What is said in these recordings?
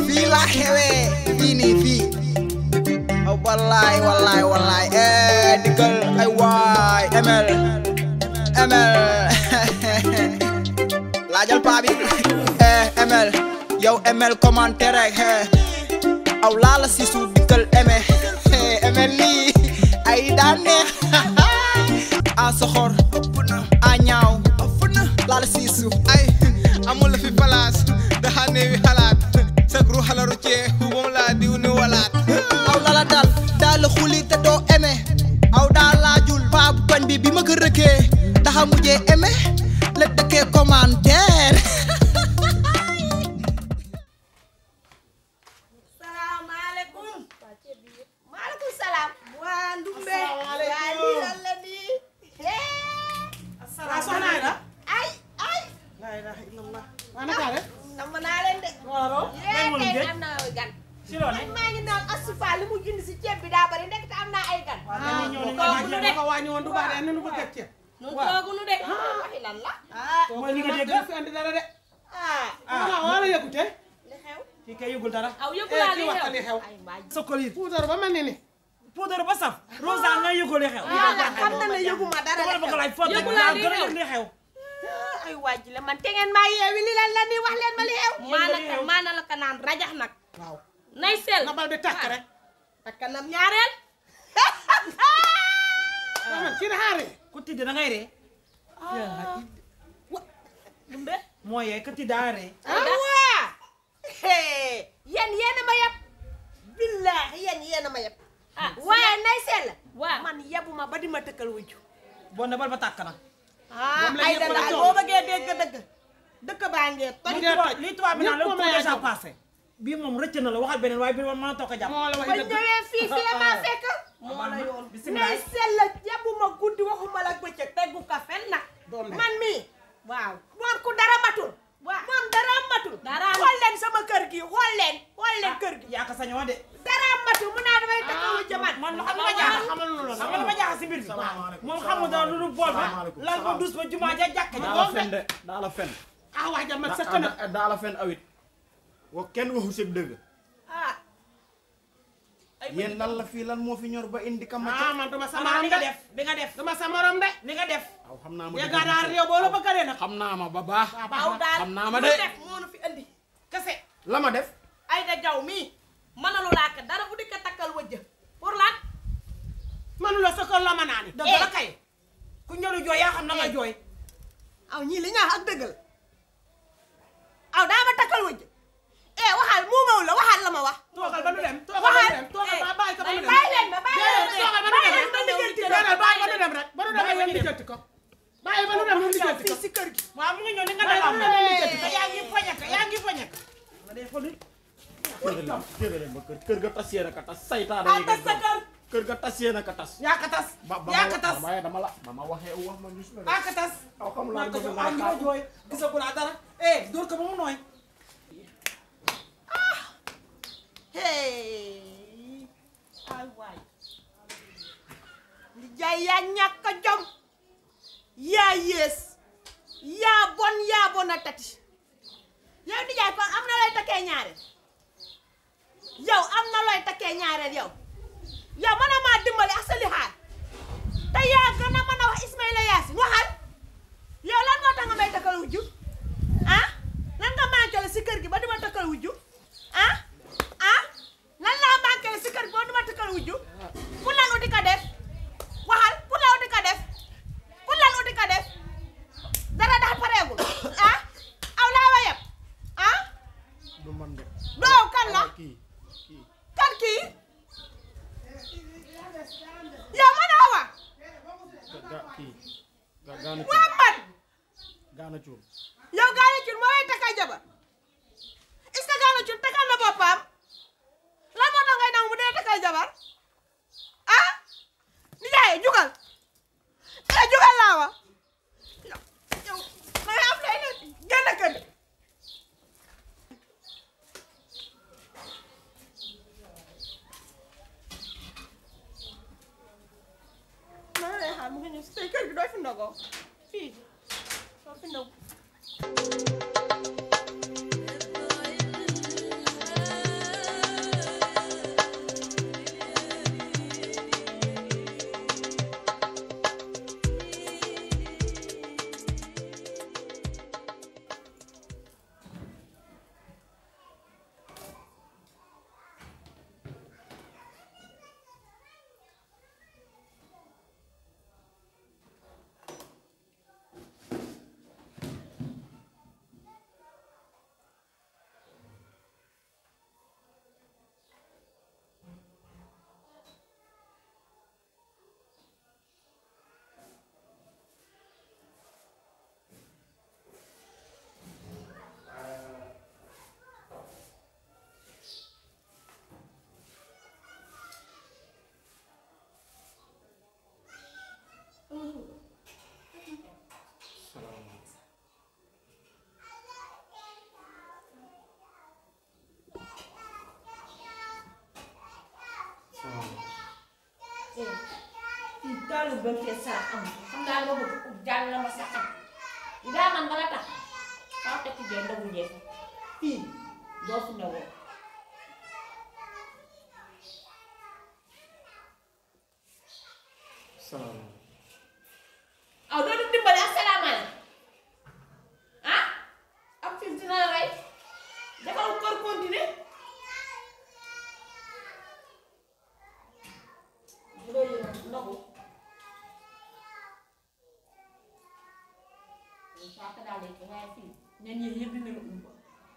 fii laa xewee fii nii fii ah wallaay wallaay wallaay eh dikkal ay waay ML ML laajal paa bi eh ML yow ML commentaire rek eh aw laala si suuf dikkal eme ML lii ay daan neex a soxor a ñaaw laala si suuf ay amul fi place daxa neewi xalaat sag ru xalaru cee moom laa diw ni walaat aw lala dal daal xuli te doo eme aw daal laajul paa bu koñ bi bi ma ko rëkkee daxa mujjee eme la dëkkee commentaire salaamaaleykum. maaleykum salaam. waa Ndumbe. Asalaamaaleykum. waa lii lan la nii. waaw soxna Aida. ay ay. laa ilaaha illallah. waa naka def. namm naa leen de. waaw. yee tey am na gan. si loolu. man maa ngi naan asufa li mu indi si ceeb bi daa bari ndek te am naa ay gan. waaw dañuy ñëw ni kooku nga lu jéem de. a ko wàññi woon du baax de nu bëgg a ceeb. nun waaw. toogunu de. waxi lan la. ah. mooy li nga dégg fi andi dara de. ah. ah wala yëgute. li xew. kii kay yëgul dara. aw yëgu Eh, naa kii li wax xew. ka li xew. ay mbaa sokkol yi puudar ba mel ni ni. poudre ba saf rosa nga yëgoo li xew yàlla xam na ne yëguma dara dama la li bëgg xew. laaj foo teg Yëgu laa naa li gën a xew. yëg li xew Ah, ay waaj la man te ngeen maa yeewi li lan la nii wax leen ma li xew. Yéen maana li ka xew. maana la ka naan rajax nag. waaw. nay sel. na bal bi tàkk rek. takkanam ñaareel. waaw man kii na xaaree. ku tidd da ngay ree Dumbe. moo yee ku tidd daa ree awaa. yéen yéen a ma yeb. billaahi yéen yéen a ma yeb. waaye nay sel. waaw. man yebuma ba di ma tëkkal wujju. boo ne bal ba tàkk na ah Moom la ay ñëpp da la daal toog. boo bëggee dégg dëgg. dëkk baa ngee toj. Mu ngee toj. lii tubaab bi naan ñëpp la moom ko la déjà yàgg. passé bii moom rëcc na la waxal beneen waaye bii moom mën a toog a jàpp moo la ba way dëgg. ñëwee fii fii la maa fekk. moo la yoon. nay sel la yebuma guddi waxuma la bëccëg teggu ka fen nag. Doom de. man mii. waaw moom ku dara matul. waaw moom dara matul. Dara xool leen sama kër gi xool leen. xool leen kër gi. yaa ko sañoo de dara matul mu naa damay taxawu jëman. man lu xam nga ma jaaxal xamal lu la xam nga lu ma jaaxal si mbir bi moom xamul dara lu dul bool ba lal ba dus ba jumaa ja jàkk ja daa la fen de daa la fen ah waa jàmm sa daa kanam. daa- daa la fen awit wa kenn waxu sëg dëgg ah. yéen lan la fii lan moo fi ñor ba indi kam ah man dama sa sama morom li nga de. def bi nga def dama sa morom de. li nga def aw xam naa ma yeggaa daal réew boo la bëggalee nag. xam naa ma ba baax aw daal xam naa ma lu de. def moo nu fi andi. kese. la ma def ay da jaw mii. mënalu laa ko dara bu di ko takkal wëjj. pour lan. manula sa kër la ma naani. dëgg la kay ku ñëru jooy yaa xam na nga jooy aw ñii li ñaax ak dëggal aw daa ma takkal wëjj eh waxal muumaw la waxal la ma wax toogal ba nu dem. toogal ba nu waxal dem. toogal ba bàyyi ko ba nu dem. bàyyi leen ma bàyyi leen Déedéet, toogal ba nu bàyyi dem. leen ma lijjanti ko. Déedéet, bàyyi ba nu dem rek. ba nu demee yéen lijjanti ko. bàyyi ba nu dem yéen lijjanti ko. fii si kër gi waaw mu ngi ñëw ni nga Waaye def am na lu ñu jënd. te yaa ngi poñaka yaa ngi poñaka nga def ko ni jërëjëf ba kër kër ga tas yéen a ka tas saytaane ah yi tas sa kër kër ga tas yéen a ka tas yaa ka tas ba ba yaa ka ma tas waaye dama la ba ma waxee wax ma gis na de yaa ka tas aw xamul laa maa ko bëgg jox nga am nga xaar jooy gisagul a dara eh dóor ko ba mu nooy hey ay waay li jaay yaa ñàkk a jom yaa yées yaa bon yaa bon a tati yow di jaay kon am na looy takkee ñaareel yow am na looy takkee ñaareel yow yow mën a maa dimbali ak sa lixaar te yaa gën a mën a wax Ismaïla Yaasin waxal yow lan moo tax nga may takkal wujju ah lan nga manqué si kër gi ba di ma takkal wujju ah ah lan laa manqué si kër gi ba di ma takkal wujju pour lan uti ka def waxal pour lan uti ka def pour lan uti ka def dara daal pareegul ah aw laa wa yeb ah du man de doo kan la kii kii kan kii yow man a wa ga ga kii ga gaana waa cuur man gaana cuur yow gaana cun moo lay takkal jabar est-ce que gaana cun takkal na boppam lan moo tax ngay nangu bu dee takkal jabar ah ni yaay jugal eh jugal laa wa yow yow ma am lay ne génn kër gi ma lay xaar mu ngi ñëw si tey kër gi doo fi ndogoo fii doo fi ndogu damaa lu bëgg fee sarax amul xam naa nga bëgg ub jàll la ma sax li daa man bala tax kaw tekki jee ndogu jee fa fii doo fi ndogoo salaamaaleykum aw doo du dimbali asalaamaaleykum ah ak fi dina la rey defal kër continuer loolu la ndogu saa ka daal lekk waaye fii ñen ñi yëpp dina la umba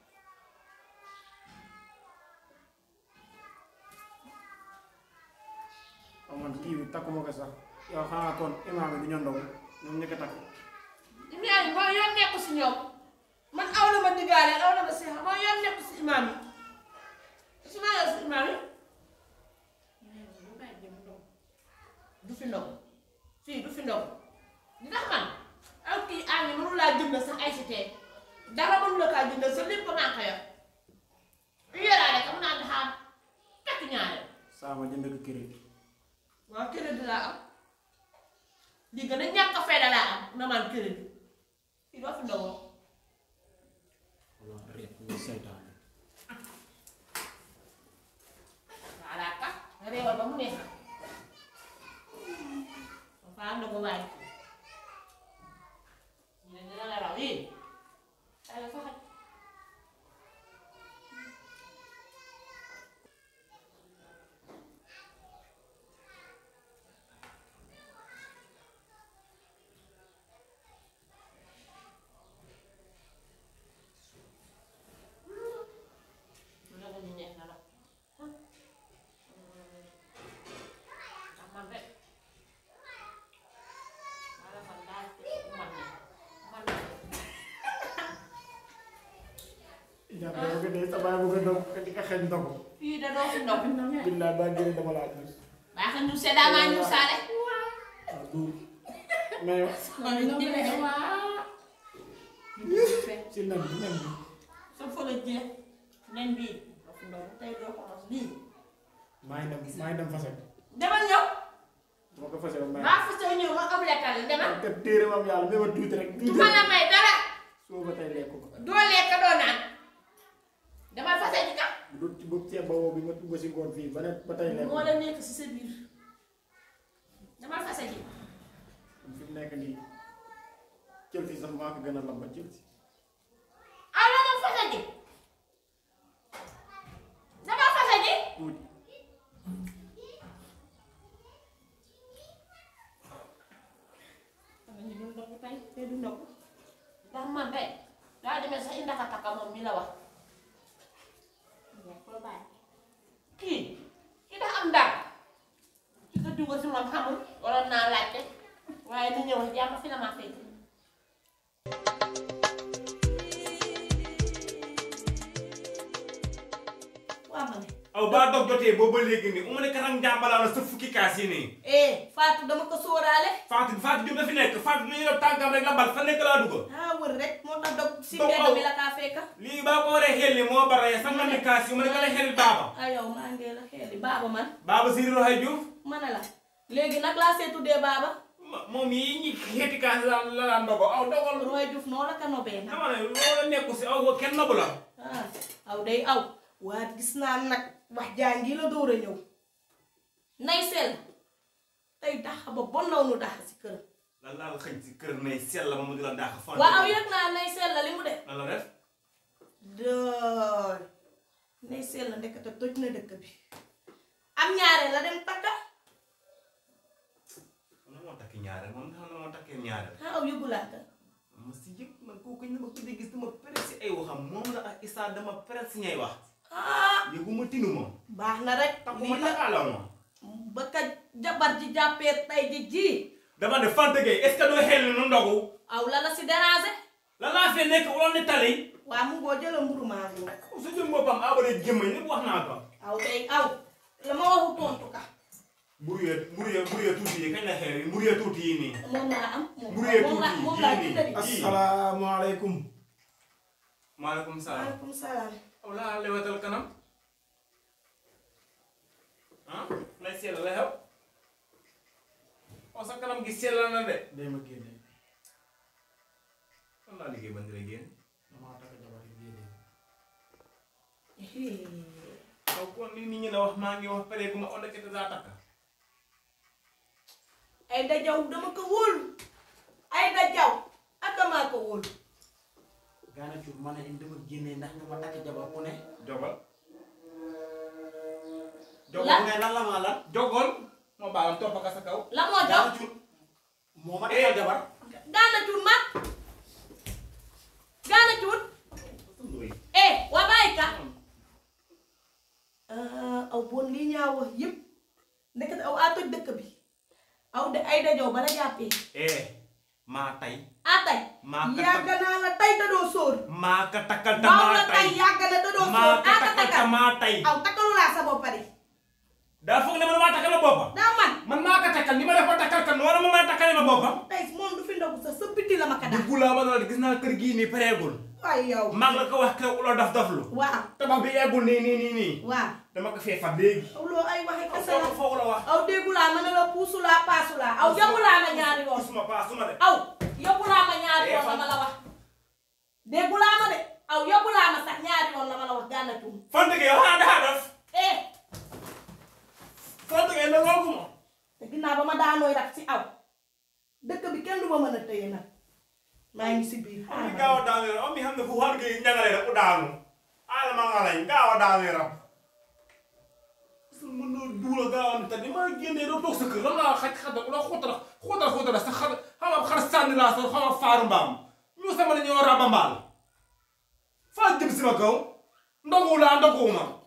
waaw man kii bi takkuma ko sax yow xanaa kon imaam bi du ñu ndogu ñoom ñëkk a takk imaam yi mooy yoon nekku si ñoom man aw la ma diggaale aw la ma seex mooy yoon nekku si imaam yi su ma yow si imaam yi du fi ndogu fii du fi ndogu di tax man aw kii àll mënu laa jënd sax ay si tee dara mënu la kaa jënd sa lépp naa ko yor yu yoraale ka mu naan daxaam takk ñaareel saa ma jënd ko crédit waaw crédit laa am li gën a ñàkk a fayda laa am na man crédit fii doo fi ndogoo walla réet ñu seytaane voilà ka nga réewal ba mu neex ba faa ndogu waay ñu ne dina la raw yii ay la fa xaj ndogu ñu neex na la man rek wala man daal man ne man ne jàpp yow nga dee sa baay bu ko ndog di ko xeeñ ndogu fii da doo fi ndog billaay baa génne dama laa gis baax na ñu seddaa maa ñu saale waaw duur mais yow si nen bi nen bi sa fële jeex nen bii doo fi ndog tey doo ko mos lii maa ngi dem maa ngi dem fase demal ñëw dama ko fase ba may maa fa soo ñëw ma omelette la demal te téere mam yàlla mais ma tuuti rek du tuuti ma rek la may dara soo ba tey lekk ko doo lekk doo naan demal fase ji ka bu dul ci bëgg ceeb ba woo bi nga tugg si ngoon fii ba ne ba tey lekk moo la nekk si sa biir demal fase ji fi mu nekk nii jël si sax maa ko gën a lamba jël si ah la ma fase ji demal fase ji tuuti xam nga ñu doon ndogu tey tey du ndogu ndax man tey daa demee sax indi ka takka moom mi la wax ko bàyyi kii kii dafa am dara ci ko dugg si moom xamul waroon naa laajte waaye ni ñëw jàmm fi la ma fekk waa ma ne aw baa dog jotee booba léegi nii umu ne karang jàmbalaa la sa fukki kaas yi nii eh Fatou dama ko sóoraale Fatou Fatou Diop dafi nekk Fatou lu ñu def tànkam rek la bal fa nekk laa dugg ah wër rek moo tax dog si Dog mbedd aw. bi la kaa fekka lii baa ko waree xel ni moo bare sa nga ne kaas yi mu ne ka la xel baaba ah yow maa ngi la xeeli baaba man baaba Siri Roxay Diouf ma ne la léegi nag laa see tuddee baaba ma- moom yi ñi xeeti kaas la la la ndogo aw dogal Roy Diouf noo la ka nobee nag dama ne loolu nekku si aw kenn nobu la ah aw day aw waa gis naa nag wax jàngi la door a ñëw nay sel tey dax ba bon naw nu dax si kër lan laa la xëñ si kër nay sell ma mu di la dàq fan waa aw yëg naa nay sel la li mu def lan la def doy nay sel la ndekete toj na dëkk bi am ñaare la dem takka na moo takki ñaareel moom xam na moo takkee ñaareel ah aw yëgulaa ka ma si yëg man kooku ñu ma ko dee gis dama pere si ay waxam moom la ak Issa dama pere si ñay wax ah yëguma tinu moom baax na rek takkuma lii la takkaala moom ba ka jabar ji jàppee tay ji ji dama ne Fanta Gueye est ce que doo xel ni nu ndogu aw la la si déranger la laa fee nekk wala ne tali waa mu ngoo jëla mburu maa ngi nag su jëm boppam abare jëmmañ lépp wax naa ko aw day aw la ma waxu tontu ka mburu yee mburu yee mburu yee tuuti yi kañ la xew yi mburu yee tuuti yi nii moom laa am moom Mburu yee moom laa tuuti moom laa yii nii. jëndali asalaamaaleykum maaleykum salaam maaleykum salaam aw laa lewatal kanam ah lay seela la xew aw sa xam gi sellal na de day ma génne fan laa liggéey ba ndire génn damaa takk jabar yi génne yow kon li nit ñi la wax maa ngi wax pare gu ma on nekk daa takka ay da jaw dama ko wóolu ay da jaw ak damaa ko wóolu gaana cuur ma ne indi dama génne ndax nga ma takk jabar ku ne jogal La- jogal ngay lan la maa lan jogal moo baalam topp ka sa kaw la moo jaw gaana cuur moo ma takkal jabar gaana cuut ma gaana cuut eh waa bàyyi ka aw bon lii ñaa wax yëpp ndekete aw a toj dëkk bi aw de ay dajow bala jàppee eh maa tay a tay maa ka yàgg naa la tay da doo sóor maa ka takkal ta waaw maa la tay tay yàgg na da doo maa sóor ka a ka takkal ta takkal maa tay aw takkalu laa sa bopp pare daa foog ne man maa takkal ma boppam daa man man maa ka takkal ni ma def ba takkal kan wala ma maa takkale ma boppam tey moom du fi ndogu sax sa biti la ma ka daal dugg laa ba doon gis naa kër gii nii pareegul waaye yow maa ngi la ko wax kew ulo daf daflu waaw tabax bi eggul nii nii nii nii waaw dama ko fee fab léegi aw loo ay waxe kese la foofu foofu la wax aw déggu laa ma ne la puusu laa paasu laa aw yóbbu laa ma ñaari yoon suma paa suma de aw yóbbu laa ma ñaari yoon la ma la wax déggu laa ma de aw yóbbu laa ma sax ñaari yoon la ma la wax gànna tuum fante gi yow xanaa daa def eh fante gi na ngoogu ma te ginnaaw ba ma daanooy rat si aw dëkk bi kenn du ma mën a tëye nag maa ngi si biir mi xaaral gaaw a daanu yaram mi xam ne fu war gi ñangale rek u daanu ala ma nga lañ gaaw a daanu yaram su mën na duula gaaw a tani ma génnee doo toog sa kër lan laa xaj xadda la xóotala xóotala xóotala sa xar xam nga xar sànni laa sa xam nga faaru mbaam ñu sama ne ñoo raba mbaal faa jëm si ma kaw ndogu laa ndoguwuma